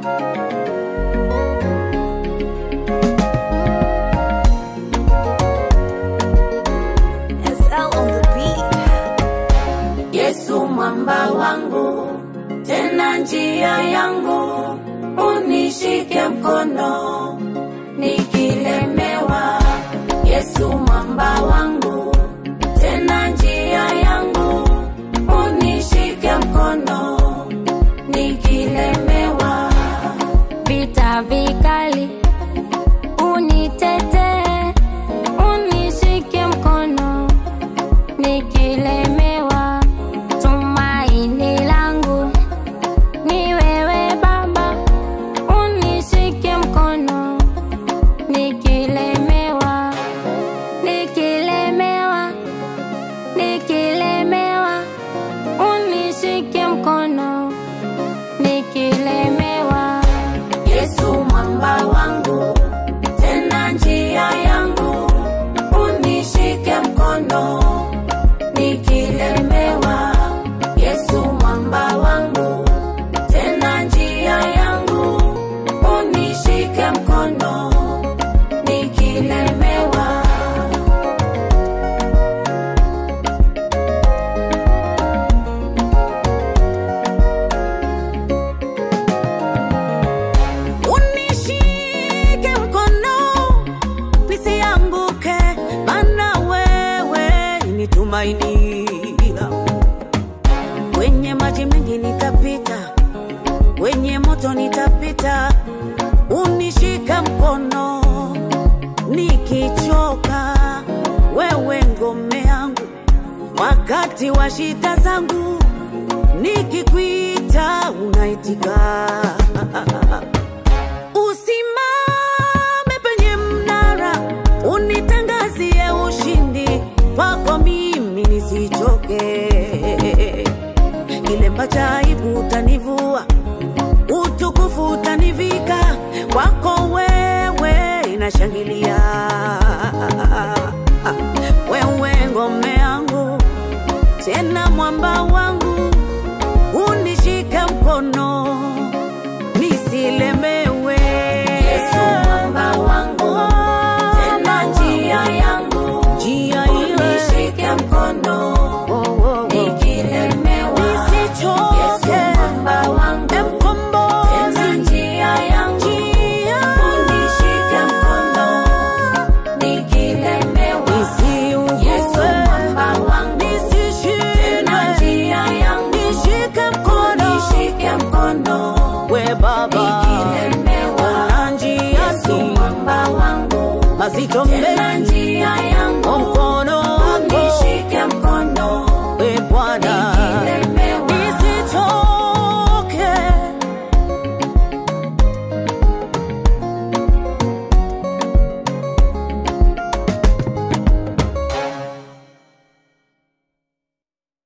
SL on the beat. Yesu mwamba wangu, tena njia yangu, unishike mkono nikilemewa. Yesu mwamba wangu, tena njia yangu, unishike mkono nikilemewa. vita vikali, unitetee, unishike mkono nikilemewa. Tumaini langu ni wewe Baba, unishike mkono nikilemewa, nikilemewa, nikilemewa, unishike mkono nikilemewa. Yesu mwamba wangu, tena njia yangu, unishike mkono nikilemewa. Yesu mwamba wangu, tena njia yangu, unishike mkono nikilemewa. unishike mkono nisianguke, maana wewe ni tumaini langu. Kwenye maji mengi nitapita, kwenye moto nitapita, unishika mkono nikichoka, wewe ngome yangu wakati wa shida zangu, nikikwita unaitika. Usimame penye mnara, unitangazie ushindi kwako, mimi nisichoke. Kilemba cha aibu utanivua, utukufu utanivika, kwako wewe inashangilia. Wewe ngome yangu, tena mwamba wangu, unishike mkono nisilemewe. Yesu mwamba wangu, tena njia yangu, njia ile unishike mkono Oh, oh, oh. nikilemewa. Nisichoke. Yesu mwamba wangu, Mkombozi. tena njia yangu, Njia. unishike mkono nikilemewa. Nisiugue. Yesu mwamba wangu, Nisishindwe. tena njia yangu, Nishike mkono. unishike mkono we Baba, nikilemewa. ona njia Yesu si mwamba wangu, mazito tena mengi, njia yangu, mkono wako unishike mkono